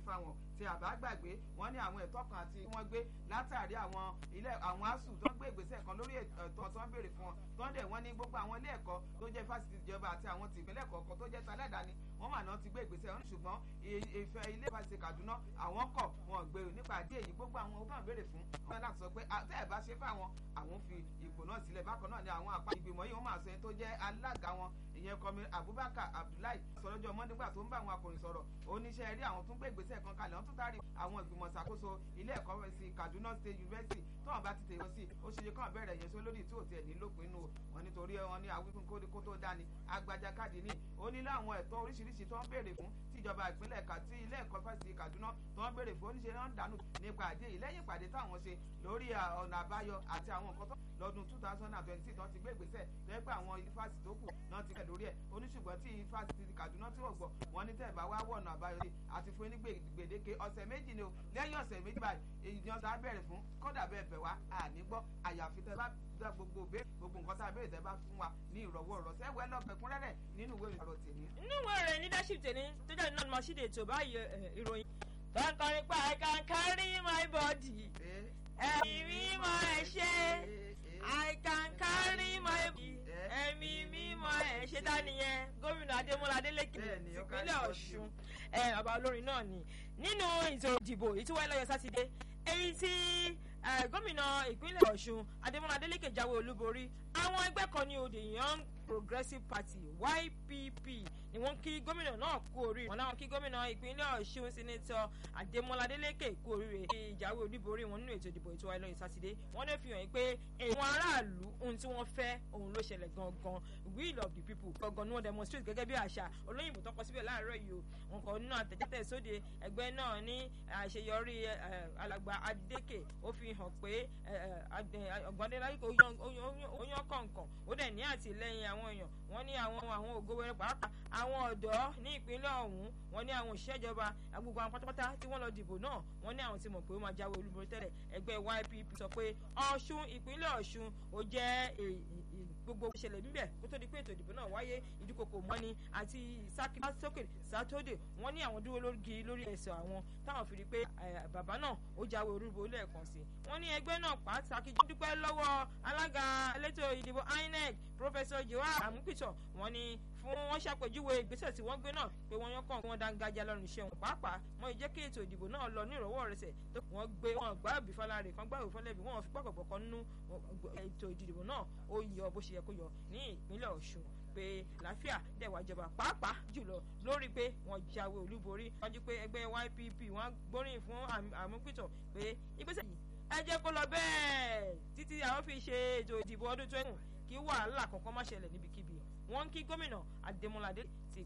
fáwọn tí àbá gbàgbé wọ́n ní àwọn ẹ̀tọ́ kan àti wọ́n gbé látàrí àwọn ilé àwọn asuu tó ń gbé ìgbésẹ̀ kan lórí ẹ̀tọ́ tó ń béèrè fún wọn tó ń dẹ̀ wọ́n ní gbogbo àwọn ilé ẹ̀kọ́ tó jẹ́ fásitì ìjọba àti àwọn tìpínlẹ̀ kọ̀ọ̀kan tó jẹ́ talẹ́dàáni wọ́n mà náà ti gbé ìgbésẹ̀ wọn ṣùgbọ́n ìfẹ́ ilé fásitì Kaduna àwọn kọ̀ wọn gbèrò nípa àdé èyí gbogbo àwọn tó ń béèrè fún wọn láti sọ pé tẹ́ ẹ̀ bá ṣe fáwọn àwọn fi ipò náà sílẹ̀ bákan náà ni àwọn àpá ìgbìmọ̀ yìí wọ́n máa sọ ẹni tó jẹ́ alága wọn ìyẹn kọmi Abubakar Abdullahi sọlọ́jọ́ mọ́ nígbà tó ń bá àwọn akọ̀ròyìn sọ̀rọ̀ oníṣẹ́ rí àwọn tó ń gbé ìgbésẹ̀ kan kalẹ̀ wọ́n tún tárí àwọn ìgbìmọ̀ ṣàkóso ilé ẹ̀kọ́ sí Kaduna State University tó wọn bá ti tèèyàn sí ó ṣe kàn bẹ̀rẹ̀ yẹn só lórí tí ò tiẹ̀ ní lópin inú wọn nítorí wọn ní àwíkún kó tó dání agbájá káàdì ní ó ní láwọn ẹ̀tọ́ oríṣiríṣi tó ń béèrè fún tíjọba ìpínlẹ̀ kàtí ilé ẹ̀kọ́ fásitì Kaduna tó ń béèrè fún oníṣẹ́ náà ń dànù nípa àdé yìí lẹ́yìn ìpàdé táwọn ṣe lórí ọ̀nà àbáyọ àti àwọn nǹkan tó lọ́dún two thousand and twenty tó ti gbé ìgbésẹ̀ lẹ́yìn pé àwọn ifásitì tó kù náà ti kẹ̀ lórí ẹ̀ oníṣùgbọ́n tí ifásitì Kaduna tí wọ́n gbọ́ wọn ní tẹ̀bá wá wọ̀nà àbáyọ sí àti fún ní gbèdéke ọ̀sẹ̀ méjì ni o lẹ́yìn ọ̀sẹ̀ méjì báyìí èyàn tá a bẹ̀rẹ̀ fún kódà bẹ́ẹ̀ bẹ̀ wá àní gbọ́ àyàfi tẹ́ bá dá gbogbo bẹ́ẹ̀ gbogbo nǹkan tá a bẹ̀rẹ̀ tẹ́ bá fún wa ní ìrọ̀wọ́ ìrọ̀sẹ́ wẹ́ lọ́pẹ̀kúnrẹ́rẹ́ nínú ìwé ìrọ̀ tèmi. nínú ìwé rẹ̀ leadership tèmi tó jáde náà ni mo ṣíde ètò báyìí ìròyìn tó ń kọrin pa I can carry my body ẹ̀mí mímọ́ ẹ̀ ṣe I can carry my body ẹ̀mí mímọ́ ẹ̀ ṣe tá nìyẹn gómìnà Adémọ́lá Adélékè ìpínlẹ̀ Ọ̀ṣun bàbá olórin náà ni nínú ètò ìdìbò èyí tí wáyé lọ́yọ̀ sátidé èyí tí gómìnà ìpínlẹ̀ Ọ̀ṣun Adémọ́lá Adélékè jáwé olúborí àwọn ẹgbẹ́ kan ní òde Young Progressive Party YPP ni wọ́n kí gómìnà náà kú oríire wọn láwọn kí gómìnà ìpínlẹ̀ Ọ̀ṣun sẹ́nẹ́tọ̀ Adémọ́lá Adélékè kú oríire kí ìjáwé olúborí wọn nínú ètò ìdìbò ètò wáyé lọ́yìn sátidé wọ́n lè fi hàn pé àwọn aráàlú ohun tí wọ́n fẹ́ òun ló ṣẹlẹ̀ gangan will of the people gangan ni wọ́n demonstrate gẹ́gẹ́ bí àṣà olóyìnbó tọ́kọ síbẹ̀ láàárọ̀ yìí o wọn kàn nínú àtẹ̀jáde sóde ẹgbẹ́ náà ní àṣeyọrí alàgbà Adélékè ó fi hàn pé ọ̀gbọ́ndé láyé ó yan kọ̀ọ̀kan ó dẹ̀ ní àtìlẹ́yìn àwọn èèyàn wọ́n ní àwọn àwọn ògo wẹrẹ pàápàá àwọn ọ̀dọ́ ní ìpínlẹ̀ ọ̀hún wọ́n ní àwọn òṣìṣẹ́ ìjọba gbogbo àwọn pátápátá tí wọ́n lọ dìbò náà wọ́n ní àwọn tí mọ̀ pé ó máa jáwé olúborí tẹ́lẹ̀ ẹgbẹ́ YPP sọ pé Ọ̀ṣun ìpínlẹ̀ Ọ̀ṣun ó jẹ́ gbogbo ìṣẹ̀lẹ̀ níbẹ̀ kó tó di pé ètò ìdìbò náà wáyé ìdúkokò mọ́ni àti sákìlásókè sátódè wọ́n ní àwọn dúró lórí lórí ẹsẹ̀ àwọn táwọn fi rí pé bàbá náà ó jáwé olúborí lẹ́ẹ̀kan sí wọ́n ní ẹgbẹ́ náà pàtàkì dúpẹ́ lọ́wọ́ alága elétò ìdìbò INEC Professor Joao Amupito wọ́n ní fún wọn ṣàpèjúwe ìgbésẹ̀ tí wọ́n gbé náà pé wọ́n yán kàn wọ́n dáńgájá lọ́rùn iṣẹ́ wọn pàápàá wọ́n jẹ́ kí ètò ìdìbò náà lọ ní ìrọ̀wọ́ rẹsẹ̀ tó wọ́n gbé wọn gbá òbí fọláre kan gbá òbí fọlẹ́bí wọn fi pàpọ̀ kan nínú ètò ìdìbò náà ó yọ bó ṣe yẹ kó yọ ní ìpínlẹ̀ Ọ̀ṣun pé láfíà dẹ̀wà ìjọba pàápàá jùlọ lórí pé wọ́n jáwé olúborí wọ́n jí pé ẹgbẹ́ YPP wọ́n gbóríyìn fún Àmúpìtàn pé ìgbésẹ̀ yìí ẹ jẹ́ kó lọ bẹ́ẹ̀ títí àwọn fi ṣe ètò ìdìbò ọdún twenty kí wàhálà kankan má ṣẹlẹ̀ níbikíbi wọ́n ń kí gómìnà Adémọ́lá Adé ti